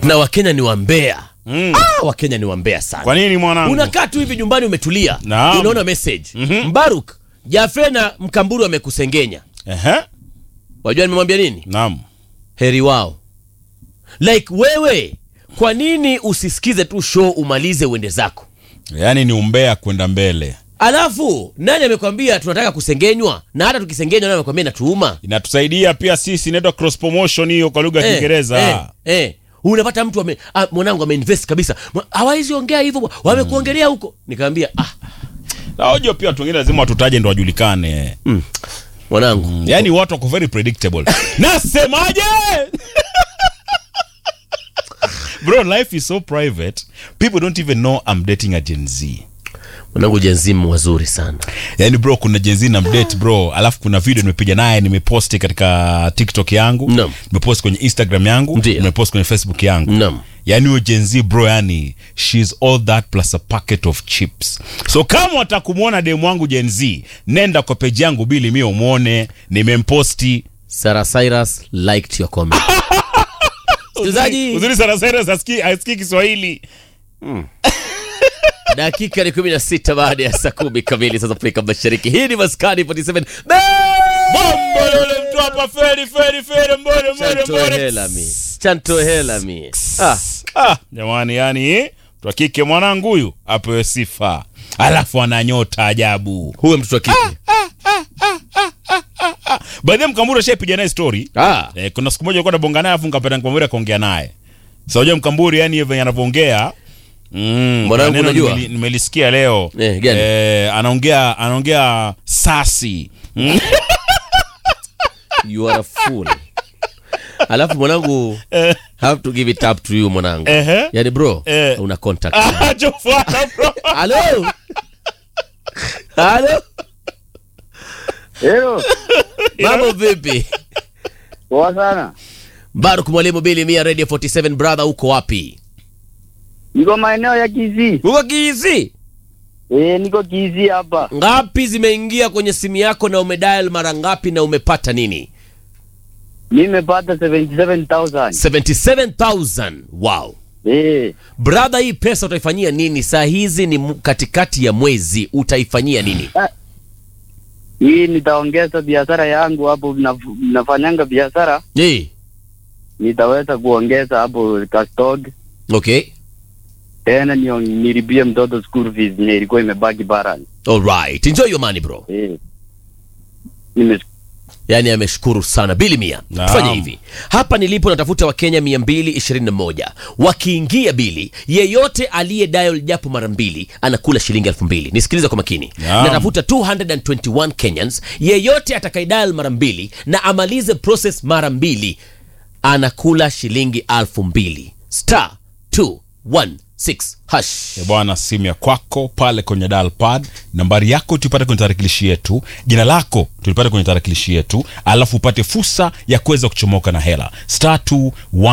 na wakenya ni wambea Mm. ah, wakenya ni wambea sana Kwa nini mwanangu? unakaa tu hivi nyumbani umetulia Naam. unaona message mbaruk jafe na mkamburu amekusengenya Ehe. wajua nimemwambia nini Naam. heri wao like wewe kwa nini usisikize tu show umalize uende zako Yaani ni umbea kwenda mbele. alafu nani amekwambia tunataka kusengenywa na hata tukisengenywa nani amekwambia inatuuma Inatusaidia pia sisi inaitwa cross promotion hiyo kwa lugha ya Kiingereza. eh, eh. unapata mtu ame, ah, mwanangu ameinvest kabisa Mwa- hawawezi ongea hivyo bwana. wamekuongelea huko nikamwambia ah, Na hoja pia watu wengine lazima watutaje ndo wajulikane. mwanangu Yaani watu wako very predictable. Nasemaje? Bro, life is so private. People don't even know I'm dating a Gen Z. mwanangu jenzimu wazuri sana Yaani bro, kuna Gen Z na mdate bro, alafu kuna video nimepiga naye nimeposti katika TikTok yangu, Naam. nimeposti kwenye Instagram yangu, Ndiyo. nimeposti kwenye Facebook yangu. Naam. Yaani huyo Gen Z bro, yani she's all that plus a packet of chips. So kama watakumwona demu wangu Gen Z, nenda kwa page yangu Bili mie umwone, nimemposti. Sarah Cyrus liked your comment msikilizaji Uzuri sana sana asikii asikii Kiswahili. dakika ni 16 baada ya saa kumi kamili sasa Afrika Mashariki. Hii ni Maskani 47 Bombo yule mtu hapa feri feri feri mbore mbore Chanto mbore. hela mi chanto hela mi ah, Ah, jamani yani mtu wa kike mwanangu huyu apewe sifa. Alafu ana nyota ajabu. huyo mtoto wa kike Baadhi ya Mkamburu ashaipiga naye story. ah, Eh, kuna siku moja nilikuwa nabonga naye afu nikapata Mkamburu akaongea naye. Sasa unajua Mkamburu yani yeye venye anavyoongea Mm, Mwanangu, neno unajua? nimeli- nimelisikia leo Eh, gani? eh, anaongea anaongea sasi mm. you are a fool alafu mwanangu have to give it up to you mwanangu Ehe. yani bro Eh. una contact Ah, Jofuata, bro. halo halo Hello, mambo vipi poa sana. Baruk mwalimu Bili Mia Radio 47 brother uko wapi Niko maeneo ya Kisii. uko Kizi Eh, niko Kisii hapa. ngapi zimeingia kwenye simu yako na umedial mara ngapi na umepata nini Nimepata 77,000. 77000 wow Eh, brother hii pesa utaifanyia nini saa hizi ni mu- katikati ya mwezi utaifanyia nini hii nitaongeza biashara yangu hapo naf- nafanyanga biashara, hey. nitaweza kuongeza hapo kastod okay tena nio- nilipie mtoto school fees yenye ilikuwa imebaki balance. alright enjoy your money bro Eh. Nime yaani ameshukuru sana bili mia Naam. tufanye hivi hapa nilipo natafuta wakenya 221 wakiingia bili yeyote aliye dial japo mara mbili anakula shilingi elfu mbili nisikilize kwa makini Naam. natafuta 221 kenyans yeyote atakaidial mara mbili na amalize process mara mbili anakula shilingi elfu mbili star 216 hash Eh, bwana simu ya kwako pale kwenye dial pad nambari yako tuipate kwenye tarakilishi yetu jina lako tulipate kwenye tarakilishi yetu alafu upate fursa ya kuweza kuchomoka na hela star 2